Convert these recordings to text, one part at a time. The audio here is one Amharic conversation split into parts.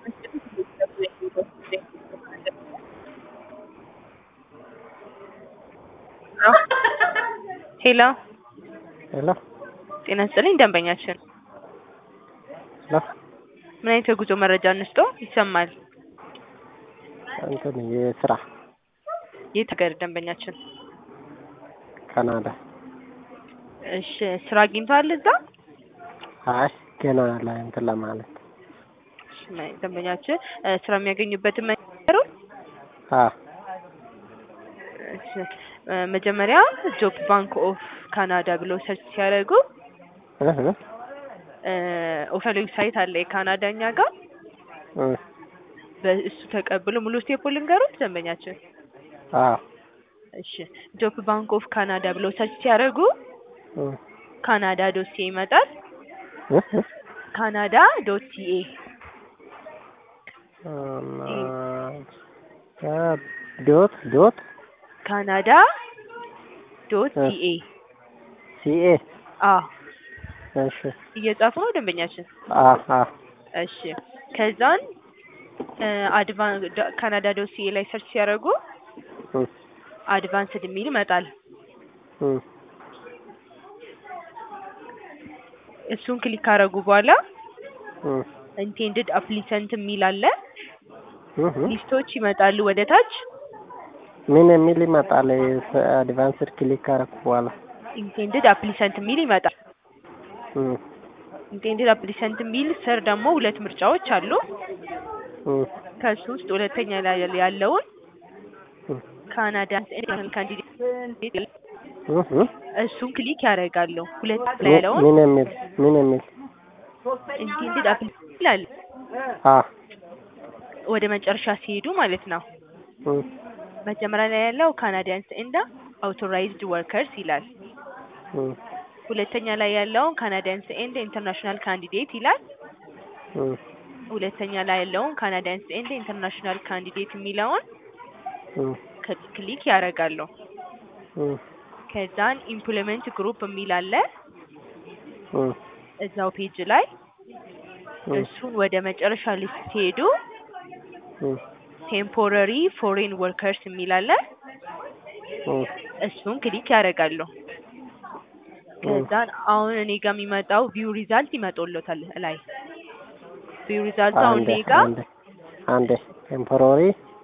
ሄሎ ሄሎ ጤና ይስጥልኝ ደንበኛችን ሄሎ ምን አይነት የጉዞ መረጃ እንስጦ? ይሰማል። እንትን የስራ የት ሀገር ደንበኛችን? ካናዳ። እሺ ስራ አግኝተዋል እዛ? አይ ገና ላይ እንትን ለማለት እሺ፣ ደንበኛችን እ ስራ የሚያገኙበትን መንገሩ አ እሺ፣ እ መጀመሪያ ጆብ ባንክ ኦፍ ካናዳ ብለው ሰርች ሲያደርጉ እህ እ ኦፊሻል ዌብሳይት አለ የካናዳ እኛ ጋር እ በእሱ ተቀብሎ ሙሉ ስቴፕ ልንገሩት ደንበኛችን። አ እሺ ጆብ ባንክ ኦፍ ካናዳ ብለው ሰርች ሲያደርጉ እ ካናዳ ዶት ሲኤ ይመጣል። እህ ካናዳ ዶት ሲኤ ዶት ዶት ካናዳ ዶት እ ሲኤ ሲኤ አ እሺ እየጻፉ ነው ደንበኛችን። አ አ እሺ ከዛን አድቫን ካናዳ ዶት ሲኤ ላይ ሰርች ሲያደርጉ እ አድቫንስድ የሚል ይመጣል። እ እሱን ክሊክ ካደረጉ በኋላ እ ኢንቴንድድ አፕሊሰንት የሚል አለ። እህ ሊስቶች ይመጣሉ ወደ ታች። ምን የሚል ይመጣል? አድቫንስድ ክሊክ ካረኩ በኋላ ኢንቴንድድ አፕሊሰንት የሚል ይመጣል። እ ኢንቴንድድ አፕሊሰንት የሚል ስር ደግሞ ሁለት ምርጫዎች አሉ። እ ከሱ ውስጥ ሁለተኛ ላይ ያለውን እ ካናዳ ካንዲዴት እህ እሱን ክሊክ ያደርጋሉ። ሁለት ላይ ያለውን ምን የሚል ምን የሚል ኢንቴንድድ አፕሊሰንት ይላል። አ ወደ መጨረሻ ሲሄዱ ማለት ነው። እ መጀመሪያ ላይ ያለው ካናዲያንስ ኤንድ አውቶራይዝድ ወርከርስ ይላል። እ ሁለተኛ ላይ ያለውን ካናዲያንስ ኤንድ ኢንተርናሽናል ካንዲዴት ይላል። እ ሁለተኛ ላይ ያለውን ካናዲያንስ ኤንድ ኢንተርናሽናል ካንዲዴት የሚለውን እ ክል- ክሊክ ያደርጋሉ። እ ከዛን ኢምፕሎይመንት ግሩፕ የሚል አለ እ እዛው ፔጅ ላይ እ እሱን ወደ መጨረሻ ሊስት ሲሄዱ እ ቴምፖረሪ ፎሬን ወርከርስ የሚል አለ። እ እሱን ክሊክ ያደርጋሉ። ከዛን አሁን እኔ ጋር የሚመጣው ቪው ሪዛልት ይመጣልዎታል ላይ ቪው ሪዛልት አሁን አንዴ እኔ ጋር አንዴ አንዴ ቴምፖራሪ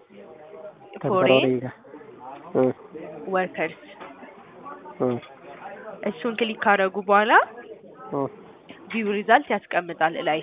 ቴምፖራሪ ፎሬን ጋር እ ወርከርስ እ እሱን ክሊክ ካደረጉ በኋላ እ ቪው ሪዛልት ያስቀምጣል ላይ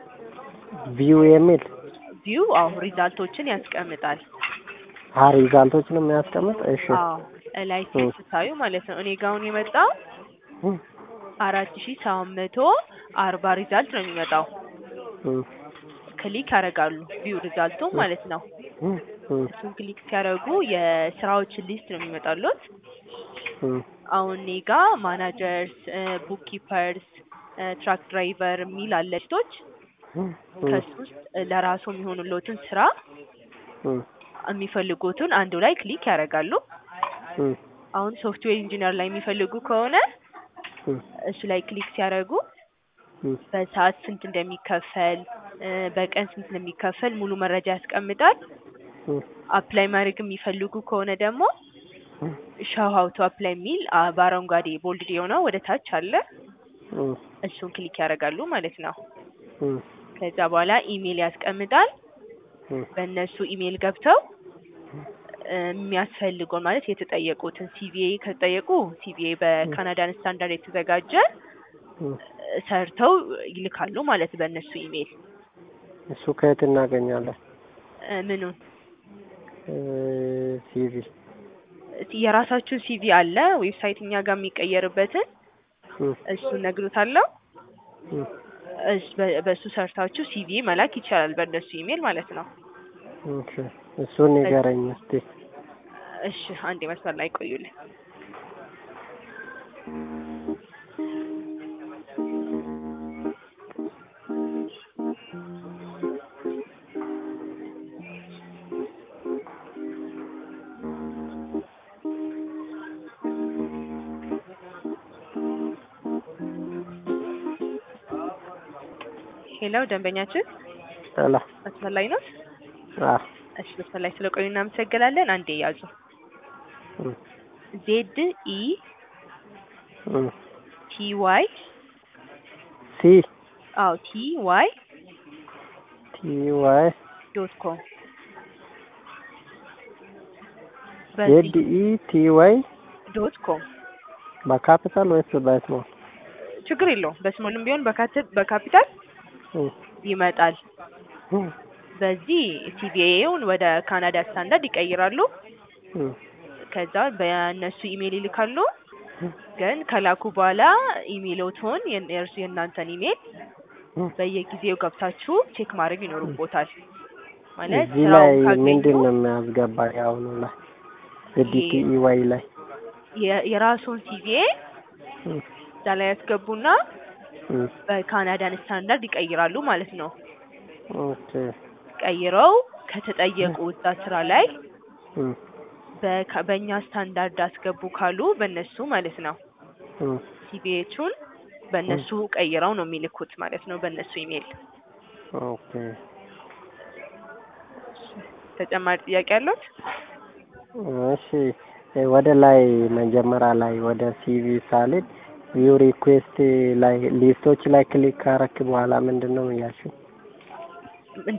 ቪው የሚል ቪው አዎ ሪዛልቶችን ያስቀምጣል። አ ሪዛልቶችን የሚያስቀምጥ እሺ አዎ ላይ እ ስታዩ ማለት ነው። እኔ ጋር አሁን የመጣው እ አራት ሺ ሰባት መቶ አርባ ሪዛልት ነው የሚመጣው። እ ክሊክ ያደርጋሉ ቪው ሪዛልቱ ማለት ነው። እ እ እሱን ክሊክ ሲያደርጉ የስራዎችን ሊስት ነው የሚመጣሉት። እ አሁን እኔ ጋ ማናጀርስ፣ ቡክ ኪፐርስ፣ ትራክ ድራይቨር የሚል አለ ሊስቶች። እ ከሱ ውስጥ ለራሱ የሚሆኑሎትን ስራ እ የሚፈልጉትን አንዱ ላይ ክሊክ ያደርጋሉ። እ አሁን ሶፍትዌር ኢንጂነር ላይ የሚፈልጉ ከሆነ እ እሱ ላይ ክሊክ ሲያደርጉ እ በሰዓት ስንት እንደሚከፈል እ በቀን ስንት እንደሚከፈል ሙሉ መረጃ ያስቀምጣል። እ አፕላይ ማድረግ የሚፈልጉ ከሆነ ደግሞ እ ሻው ሀው ቱ አፕላይ የሚል አ በአረንጓዴ ቦልድ የሆነው ወደ ታች አለ። እ እሱን ክሊክ ያደርጋሉ ማለት ነው። እ ከዛ በኋላ ኢሜል ያስቀምጣል። እ በእነሱ ኢሜል ገብተው እ የሚያስፈልገውን ማለት የተጠየቁትን ሲቪኤ ከተጠየቁ ሲቪኤ በካናዳን ስታንዳርድ የተዘጋጀ እ እ ሰርተው ይልካሉ ማለት በእነሱ ኢሜል እሱ ከየት እናገኛለን? እ ምኑን እ ሲቪ የራሳችሁን ሲቪ አለ ዌብሳይት እኛ ጋር የሚቀየርበትን እ እሱን ነግሮታለሁ። እ እስ- በ- በእሱ ሰርታችሁ ሲቪ መላክ ይቻላል በእነሱ ኢሜል ማለት ነው። እሺ እሱን ንገረኝ እስቲ። እሺ አንድ መስመር ላይ ቆዩልኝ። ሄሎ ደንበኛችን ሄሎ መስመር ላይ ነው? አዎ እሺ መስመር ላይ ስለቆዩ እናመሰግናለን። አንዴ ያዙ። እም ዜድ ኢ እም ቲ ዋይ ሲ አዎ ቲ ዋይ ቲ ዋይ ዶት ኮም ዜድ ኢ ቲ ዋይ ዶት ኮም በካፒታል ወይስ በስሞል? ችግር የለውም። በስሞልም ቢሆን በካት- በካፒታል እም ይመጣል። እም በዚህ ሲቪኤውን ወደ ካናዳ ስታንዳርድ ይቀይራሉ። እም ከዛ በእነሱ ኢሜይል ይልካሉ። ግን ከላኩ በኋላ ኢሜይሎትን የእርሱ የእናንተን ኢሜይል እም በየጊዜው ገብታችሁ ቼክ ማድረግ ይኖርቦታል። ማለት እዚህ ላይ ስራውን ካገኙ ምንድን ነው የሚያስገባ? የአሁኑ ላይ ዜድ ኢ ዋይ ላይ የ- የራሱን ሲቪኤ እም እዛ ላይ ያስገቡና እም በካናዳን ስታንዳርድ ይቀይራሉ ማለት ነው። ኦኬ ቀይረው ከተጠየቁ እዛ ስራ ላይ እም በካ- በእኛ ስታንዳርድ አስገቡ ካሉ በእነሱ ማለት ነው እም ሲቪኤቹን በእነሱ ቀይረው ነው የሚልኩት ማለት ነው በእነሱ ኢሜይል። ኦኬ ተጨማሪ ጥያቄ ያሉት? እሺ ወደ ላይ መጀመሪያ ላይ ወደ ሲቪ ሳልድ ቪው ሪኩዌስት ላይ ሊስቶች ላይ ክሊክ ካረክ በኋላ ምንድን ነው ያልሽው?